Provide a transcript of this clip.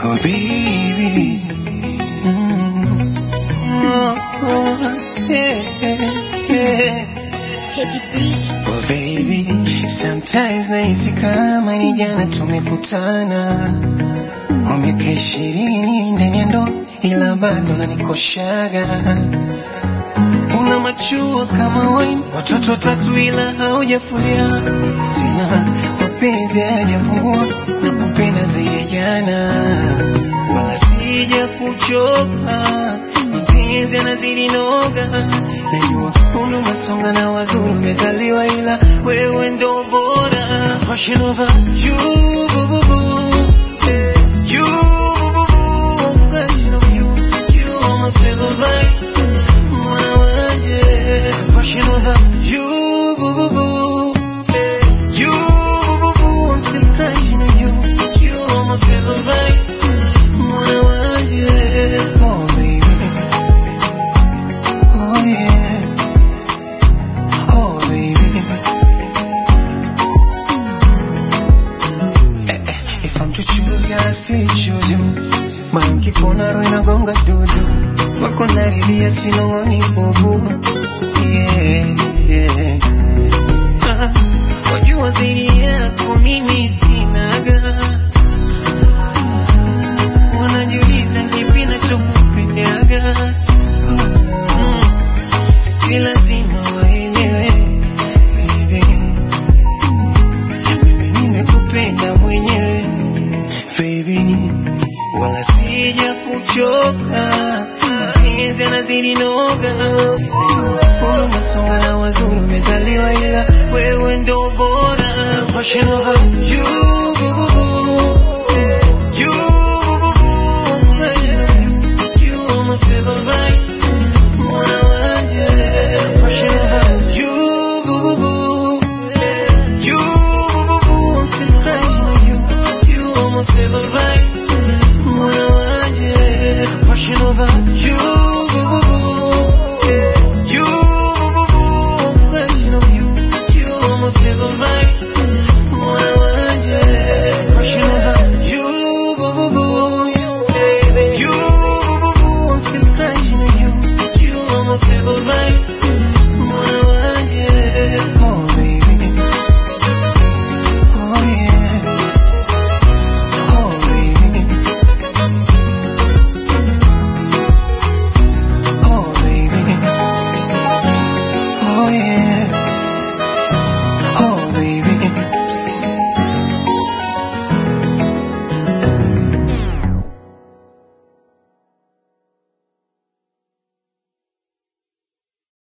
Oh baby. Mm. Oh, oh, yeah, yeah. Teddy B. Oh baby, sometimes nahisi kama ni jana tumekutana, kwa miaka ishirini ndani ya ndoa, ila bado nanikoshaga. Una machua kama wine, watoto watatu ila haujafulia tena, mapenzi hayajapungua na kupenda zaidi ya jana, wala sija kuchoka, mapenzi yanazidi noga, najua umri unasonga na wazuri umezaliwa, ila wewe ndo bora. Rushing over you, boo, boo, boo. Eh, you, boo, boo, boo. Rushing over you, you are my favorite. Mwana wanje. Rushing over you, boo, boo, boo. Eh, you, boo, boo, boo. I'm still crushing on you. You are my favorite. Mwana wanje. Oh, baby. Oh, yeah. Oh, baby. Eh, eh, If I'm to choose, girl, I still choose you. Moyo ukikona roho inagonga dudu, wako naridhia sinong'oni bubu. Yeah, yeah. Ah, wajua zaidi yako mimi sinaga, wanajiuliza kipi nachokupendaga. Mm, si lazima waelewe baby, mimi nimekupenda mwenyewe baby, wala sija kuchoka, mapenzi yanazidi noga, Wewe unasonga na wazuri umezaliwa, ila wewe ndo bora. Rushing over you